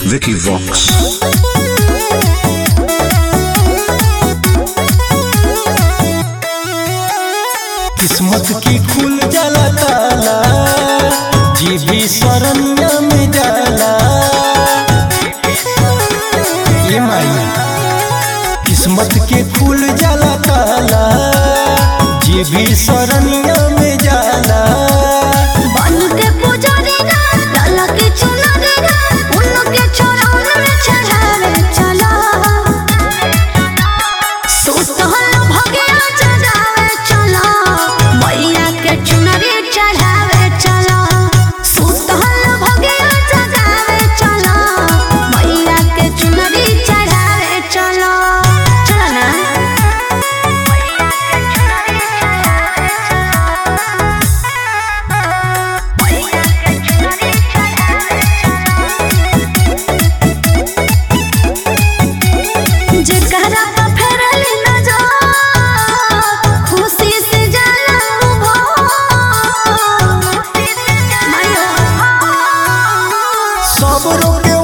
Vicky Vox. किस्मत की खुल जाला ताला जी भी शरण्य में जाला ये माई किस्मत के खुल जाला ताला जी भी शरण्य में जाला बन के पुजारी ना लाला के चुनरी ना उन के चरण में चढ़ावे चला सुतहल भगिया चढ़ावे चला मैया के चुनरी चढ़ावे चला सुतहल भगिया चढ़ावे चला मैया के चुनरी चढ़ावे चला चला ना मैया के चुनरी चढ़ावे जेकरा पे फेरली नजर खुशी से जाला सब रोग के